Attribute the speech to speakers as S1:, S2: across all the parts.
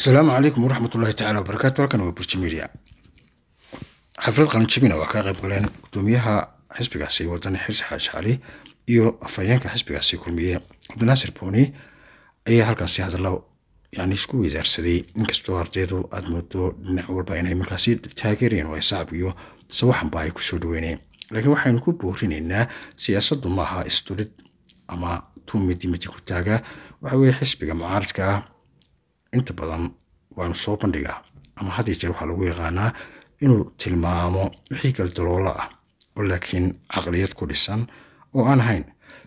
S1: asalaamu calaykum waraxmat ullahi tacala wabarakaatu halkan waa burji media xaflad qalinjabina waa ka qayb galeen gudoomiyaha xisbigaasi wadani xirsi xaaji cali iyo afhayeenka xisbigaasi kulmiye cabdinaasir booni ayaa halkaasi hadallo yani isku weydaarsaday inkastoo ardaydu aada moodo dhinac walba inay markaasi taageereen waa sacab iyo sawaxanba ay kusoo dhaweyneen laakiin waxaynu ku boorinaynaa siyaasaddu maaha isturid ama tuu midi midi ku taaga waxa weye xisbiga mucaaradka ah inta badan waanu soo bandhigaa ama had iyo jeer waxaa lagu yaqaanaa inuu tilmaamo wixii kale daloola ah oo laakiin caqliyad ku dhisan oo aan ahayn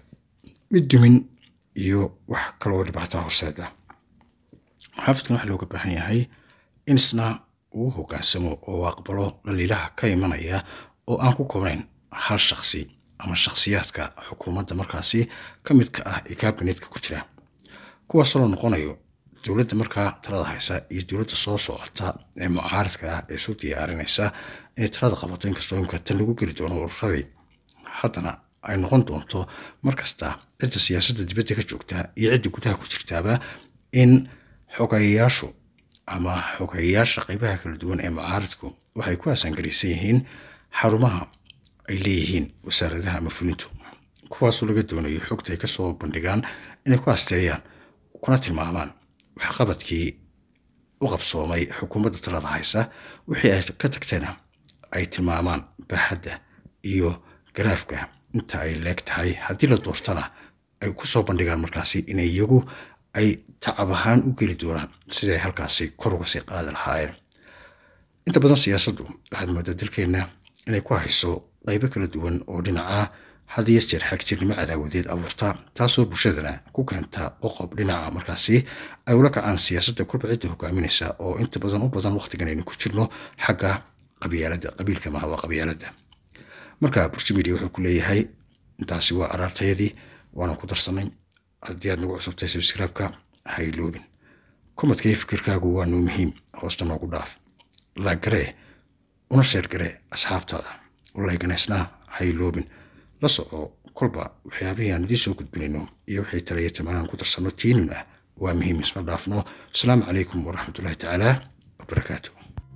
S1: mid dumin iyo wax kaloo dhibaataa horseeda xaafidkan waxaa looga baahan yahay in isna uu hogaansamo oo aqbalo dhaliilaha ka imanaya oo aan ku koobnayn hal shaksi ama shakhsiyaadka xukuumadda markaasi ka midka ah ee kabinetka ku jira kuwaasoo la noqonayo dowladda markaa talada haysa iyo dowladda soo socota ee mucaaradka ah ee isu diyaarinaysa inay talada qabato inkastoo imka tan lagu geli doono ururadii haddana ay noqon doonto markasta cidda siyaasadda dibadda ka joogta iyo cidda gudaha ku jirtaaba in xogayayaashu ama xogayayaasha qeybaha kala duwan ee mucaaradku waxay ku asaangaraysan yihiin xarumaha ay leeyihiin wasaaradaha ama fulintu kuwaasoo laga doonayo xogta ay kasoo bandhigaan inay ku asteeyaan kuna tilmaamaan waxqabadkii u qabsoomay xukuumadda talada haysa wixii ay ka tagtayna ay tilmaamaan baaxadda iyo garaafka inta ay leeg tahay haddii la doortana ay kusoo bandhigaan markaasi in iyagu ay tacab ahaan u geli doonaan siday halkaasi kor uga sii qaadi lahaayeen inta badan siyaasaddu waxaad moodaa dalkeenna inay ku hayso qaybo kala duwan oo dhinaca had iyo jeer xagjirnimo cadaawadeed abuurta taasoo bulshadana ku keenta qoqob dhinaca markaasi ay ula kacaan siyaasadda kulba cidda hogaaminaysa oo inta badan u badan waqtigan aynu ku jirno xagga qabyaaladda qabiilka maha waa qabyaaladda marka burji media wuxuu ku leeyahay intaasi waa araartayadii waanan ku darsanay haddii aad nagu cusubtay sabskraibka ha iloobin komadka iyo fikirkaagu waa noo muhiim hoosta noogu dhaaf laagaree una sheergaree asxaabtaada ulayganeysnaa ha iloobin la soco kolba waxyaabihii aan idiin soo gudbinayno iyo wixii talaya tilmaanaan ku darsano tiinun ah waa muhiim isma dhaafno asalaamu calaykum waraxmatullahi tacaala wabarakaatu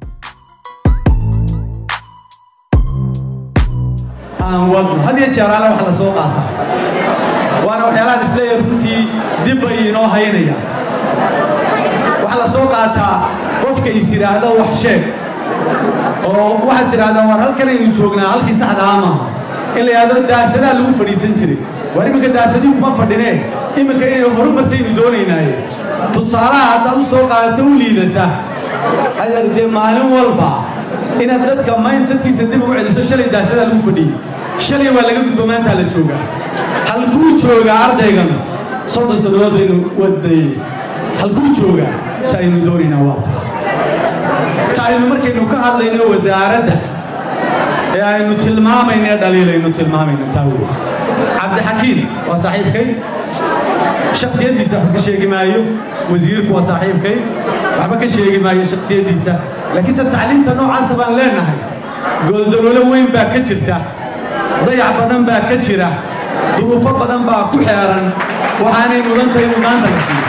S2: aan wadno had iyo jeer alle wax la soo qaata waana waxyaalahan isleeyahay runtii dib bay inoo haynaya waxaa la soo qaataa qofka is yidhaahdo wax sheeg oo waxaad tidhahdaan war halkanaynu joognaa halkii saxda ah maaha in la yidhahdo daasadaa lagu fadhiisan jiray war iminka daasadii kuma fadhinee iminka inay horumartaynu doonaynaaye tusaalaha haddaad u soo qaadato u liidata adeer dee maalin walba inaad dadka mindsetkiisa dib ugu celiso shalay daasadaa lagu fadhiyey shalay waa laga gudbo maantaa la joogaa halkuu joogaa ardaygan soddon sannadood baynu wadayey halkuu joogaa ta aynu doonaynaa waa taa ta aynu markaynu ka hadlayno wasaaradda ee aynu tilmaamayno ee dhaliilaynu tilmaamayno taa wey cabdixakiim waa saaxiibkay shaksiyaddiisa waxba ka sheegi maayo wasiirku waa saaxiibkay waxba ka sheegi maayo shaksiyaddiisa laakiinse tacliimta noocaasa baan leenahay gooldaloolo weyn baa ka jirta dayac badan baa ka jira duruufo badan baa ku xeeran waxaanay mudan tahay mudnaanta la siiyo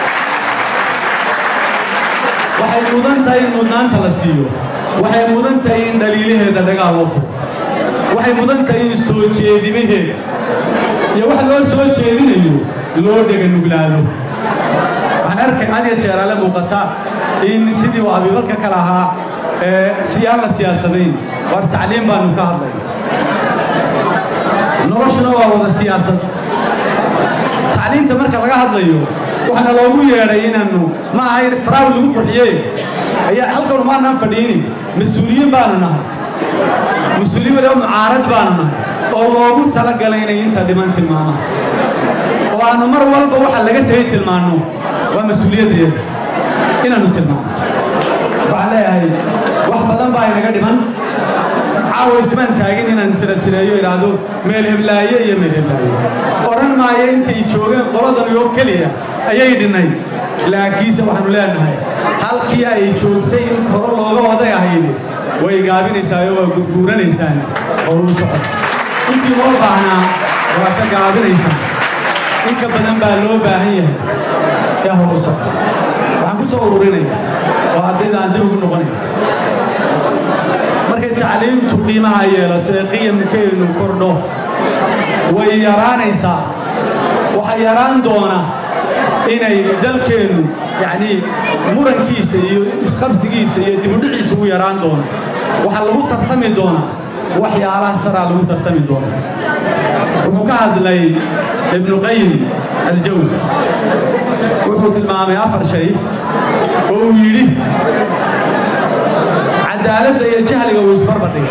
S2: waxay mudan tahay in mudnaanta la siiyo waxay mudan tahay in dhaliilaheeda dhagaal loo furo waxay mudan tahay in soo jeedimaheeda iyo wax loo soo jeedinayo loo dhega nuglaado waxaan arkay had iyo jeer ale muuqata in sidii uu abiibalka ka lahaa ee siyaan la siyaasadayn war tacliim baanu ka hadlayna noloshuna waa wada siyaasad tacliimta marka laga hadlayo waxaana loogu yeedhay inaannu ma aha in faraawi lagu qurxiyee ayaa halkan maanaan fadhiini mas-uuliyiin baanu nahay mas-uuliyin waliba mucaarad baanu nahay oo loogu talagalay inay inta dhiman tilmaamaan oo aannu mar walba waxa laga tegay tilmaanno waa mas-uuliyaddeeda inaannu tilmaano waxaan leeyahay wax badan baa inaga dhiman caawa ismaan taagin inaan tiratireeyo idhaahdo meel heblaaye iyo meel heblaaye odhan maayo intay joogeen qoladani oo keliya ayay dhinnayd laakiinse waxaannu leenahay halkii ay joogtay in hore looga waday ahayde way gaabinaysaayo waa gurguuranaysaane horuu socod intii loo baahnaa waa ka gaabinaysaan in ka badan baa loo baahan yahay ee horu socod waxaan waxaan ku soo ururinaya oo haddayda aan dib ugu noqonaya markay tacliimtu qiimaha yeelato ee qiyamkeenu kordho way yaraanaysaa waxaa yaraan doona inay dalkeennu yacnii murankiisa iyo isqabsigiisa iyo dibudhiciisa ugu yaraan doono waxaa lagu tartami doonaa waxyaalaha saraa lagu tartami doona wuxuu ka hadlay ibnu qayim aljaws wuxuu tilmaamay afar shay oo uu yidhi cadaaladda iyo jahliga wuu isbarbardhigay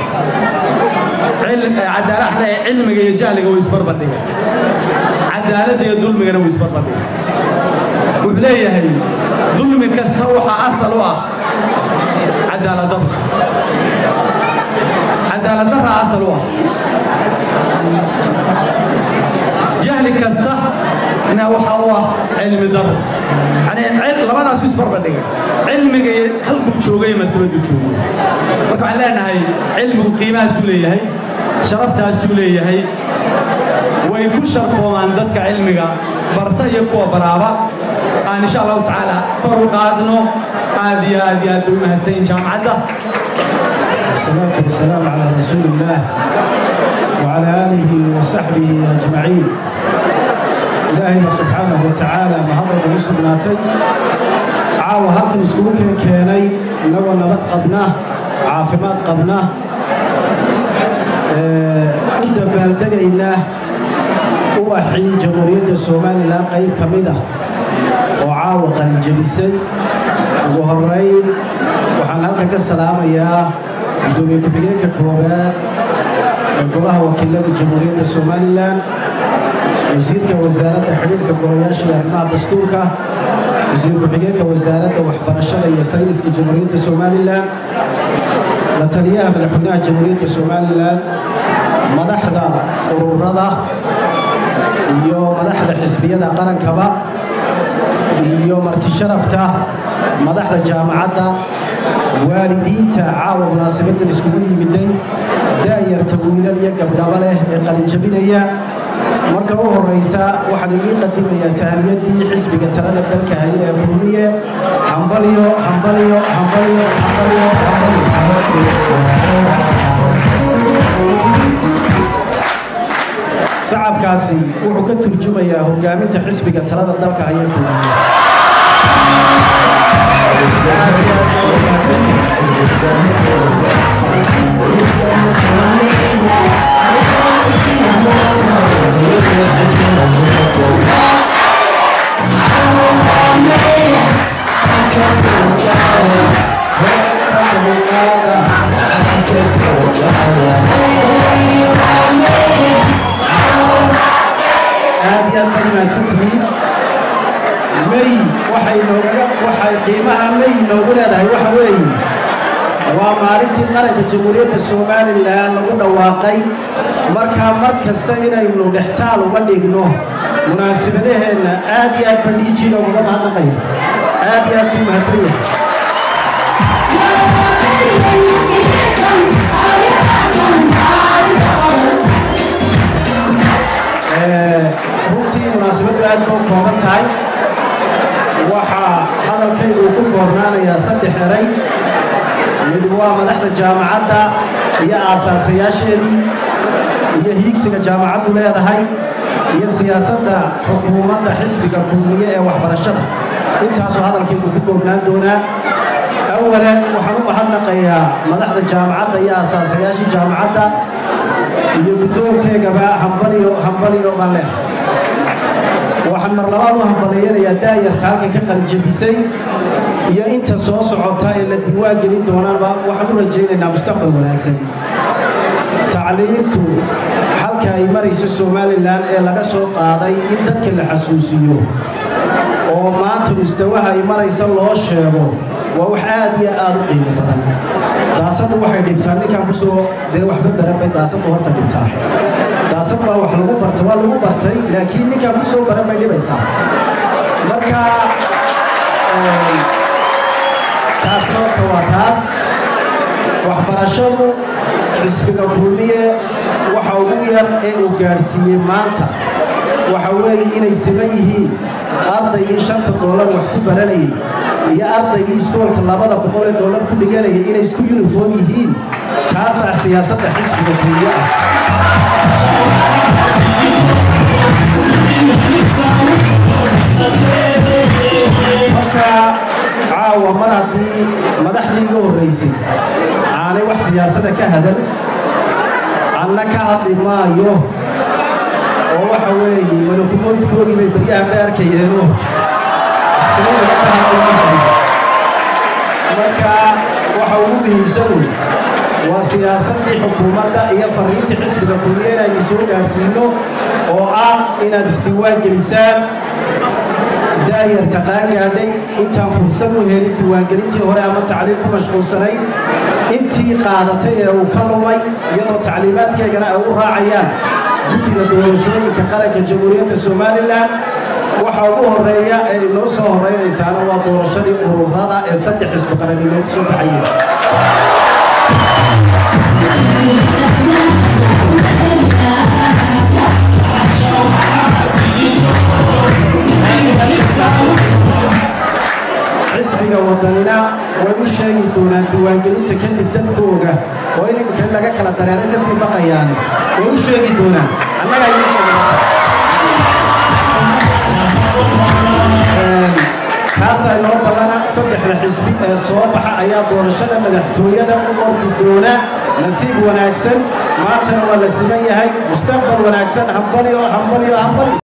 S2: cilmiga iyo jahliga wuu isbarbardhigay cadaaladda iyo dulmigana wuu isbarbardhigay wuxuu leeyahay dulmi kasta waxaa asal u ah cadaaladdarra cadaaladdarra asal u ah jahli kasta na waxa u ah cilmi darro yani labadaasu isbarbardhigay cilmiga iyo halkuu joogay iyo martabaduu joogo marka waxaan leenahay cilmigu qiimahaasuu leeyahay sharaftaasuu leeyahay way ku sharfoomaan dadka cilmiga barta iyo kuwa baraaba aan insha allahu tacaala kor u qaadno aad iyo aad iyo aad bay u mahadsanyihin jaamacadda
S3: والصلاة والسلام على رسول الله وعلى آله وصحبه أجمعين إلهنا سبحانه وتعالى ما هذا الرسول ناتي عاو هلكن اسكوك كيني إنه نبات قبناه عافمات قبناه أنت بالدقينا ubaxii jamhuuriyadda somalilan qayb ka mid ah oo caawa qalinjabisay ugu horeyn waxaan halkan ka salaamayaa gudoomiye ku-xigeenka koowaad ee golaha wakiilada jamhuuriyadda somalilan wasiirka wasaaradda xidhiirka golayaasha iyo arrimaha dastuurka wasiir ku-xigeenka wasaaradda waxbarashada iyo sayniska jamhuuriyadda somalilan la taliyaha madaxweynaha jamhuuriyadda somalilan madaxda ururada iyo madaxda xisbiyada qarankaba iyo marti sharafta madaxda jaamacadda waalidiinta caawa munaasabadan iskugu yimiday da'yarta wiilal iyo gabdhaba leh ee qalinjabinaya marka u horraysa waxaan idiin qadimayaa tahaniyadii xisbiga talada dalka haya ee kulmiye hambalyo hambalyo hambalyo hambalyo sacabkaasi wuxuu ka turjumayaa hogaaminta xisbiga talada dalka haya kulmiye aad iyo aad baad mahadsantihiin may waxay noogaga waxay qiimaha may noogu leedahay waxa weeye waa maalintii qaranka jamhuuriyadda somalilan lagu dhawaaqay markaa mar kasta inaynu dhextaal uga dhigno munaasabadaheenna aad iyo aad baan dhiijiina uga mahadnaqaya aad iyo aad buu mahadsan yahay runtii munaasabaddu aad boo kooban tahay waxaa hadalkaygu ku koobnaanayaa saddex eray mid waa madaxda jaamacadda iyo aasaasayaasheedii iyo hiigsiga jaamacaddu leedahay iyo siyaasadda xukuumadda xisbiga kulmiye ee waxbarashada intaasoo hadalkaygu ku koobnaan doonaa awalan waxaan u mahadnaqayaa madaxda jaamacadda iyo aasaasayaashii jaamacadda iyo guddoonkeegaba hambaliyo hambaliyo baan leh waxaan mar labaad u hambaleeyanayaa daayarta halkan ka qalijabisay iyo inta soo socota ee la diiwaan gelin doonaanba waxaan u rajaynaynaa mustaqbal wanaagsan tacliintu halka ay marayso somalilan ee laga soo qaaday in dadka la xasuusiyo oo maanta mustawaha ay maraysa loo sheego waa wax aad iyo aad u qiimo badan daasaddu waxay dhibtaa ninkaan kusoo dee waxba baran bay daasaddu horta dhibtaa daasad baa wax lagu barta waa lagu bartay laakiin ninkaan kusoo baran bay dhibaysaa marka taasna horta waa taas waxbarashadu xisbiga kulmiye waxa ugu yar ee uu gaadhsiiyey maanta waxa weeye inay siman yihiin ardaygii shanta doolar wax ku baranayay iyo ardaygii iskoolka labada boqol ee dollar ku dhiganaya inay isku uniform yihiin taasaa siyaasadda xisbiga kulmiye ah marka caawa mar haddii madaxdii iga horraysay aanay wax siyaasada ka hadan anna ka hadli maayo oo waxa weeye malakumoodkoogii bay baryahan bay arkayeeno marka waxa ugu muhiimsanu waa siyaasaddii xukuumadda iyo fariintii xisbiga kulmiye inaynu soo gaadhsiinno oo ah inaad isdiiwaan gelisaan daayarta qaangaadhay intaan fursad u helin diiwaangelintii hore ama tacliim ku mashquulsanayd intii qaadatay ee uu ka lumay iyadoo tacliimaadkeegana ay u raacayaan guddiga doorashooyinka qaranka jamhuuriyadda somalilan waxa ugu horeeya ee inoo soo horraynaysaana waa doorashadii ururada ee saddex xisbi qaran inoogu soo baxayeen xisbiga wadanina way u sheegi doonaan diiwaangelinta kadib dadkooga oo in iminka in laga kala dareero ka sii baqayaani way u sheegi doonaan annagaa idiin sheegi kaasaa inoo ballana saddexda xisbi ee soo baxa ayaa doorashada madaxtooyada u ordi doona nasiib wanaagsan maantana waa la siman yahay mustaqbal wanaagsan hambalyo hambalyo hambalyo